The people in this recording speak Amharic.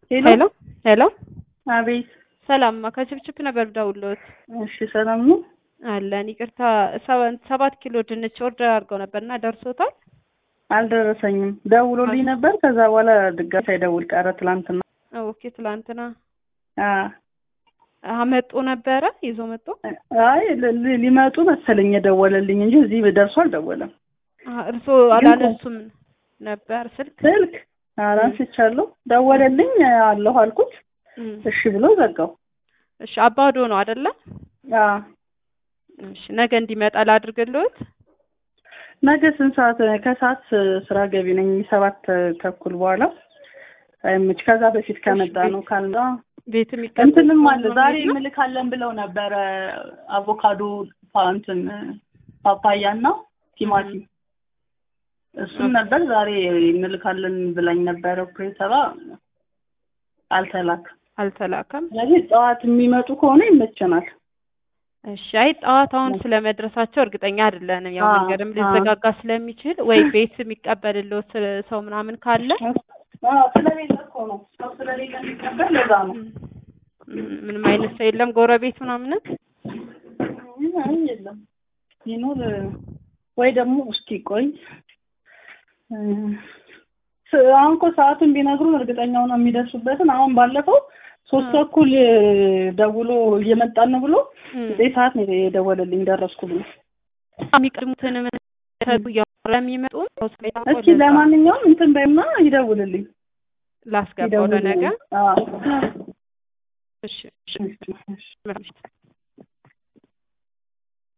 ሄሎ ሄሎ ሄሎ አቤት። ሰላም ከችፕችፕ ነበር ደውሎት እሺ ሰላም ነው? አለን። ይቅርታ ሰባ- ሰባት ኪሎ ድንች ኦርደር አድርገው ነበር እና ደርሶታል? አልደረሰኝም። ደውሎልኝ ነበር። ከዛ በኋላ ድጋሚ ሳይደውል ቀረ ትላንትና። ኦኬ ትላንትና አ አመጡ ነበረ ይዞ መጡ። አይ ል- ል- ሊመጡ መሰለኝ የደወለልኝ እንጂ እዚህ ደርሶ አልደወለም። እርስዎ አላነሱም ነበር ስልክ? ስልክ ኧረ አንስቻለሁ። ደወለልኝ አለሁ አልኩት። እም፣ እሺ ብሎ ዘጋው። እሺ አባዶ ነው አይደለ? አ እሺ ነገ እንዲመጣ ላድርግልዎት? ነገ ስንት ሰዓት? ከሰዓት ስራ ገቢ ነኝ ሰባት ተኩል በኋላ አይመች። ከዛ በፊት ከመጣ ነው ካልመጣ ቤት የሚቀመጥ እንትንም አለ ነው ዛሬ የሚሄድ ነው? እንልካለን ብለው ነበረ። አቮካዶ ፓ- እንትን ፓፓያ እና ቲማቲም እሱም ነበር ዛሬ እንልካለን ብላኝ ነበረ ኦፕሬተሯ። አልተላክም። አልተላከም። ስለዚህ ጠዋት የሚመጡ ከሆነ ይመቸናል። እሺ አይ ጠዋት አሁን ስለመድረሳቸው እርግጠኛ አይደለንም። ያው አዎ፣ መንገድም አዎ። ሊዘጋጋ ስለሚችል ወይ ቤት የሚቀበልልዎት ሰው ምናምን ካለ አዎ፣ ስለሌለ እኮ ነው ሰው ስለሌለ የሚቀበል ለዛ ነው። እም፣ ምንም አይነት ሰው የለም ጎረቤት ምናምን አይ የለም ይኖር ወይ ደግሞ እስኪ ቆይ እ፣ ስ- አሁን እኮ ሰዓቱን ቢነግሩን እርግጠኛ ሆነው የሚደርሱበትን አሁን ባለፈው ሶስት ተኩል እ፣ ደውሎ እየመጣን ነው ብሎ እም፣ ዘጠኝ ሰዓት ነው የደወለልኝ ደረስኩ ብሎ። የሚቀድሙትን ለሚመጡ እስኪ ለማንኛውም እንትን በይና ይደውልልኝ ላስገባው ለነገ ይደውልልኝ። አዎ። እሺ እሺ እሺ፣ እሺ።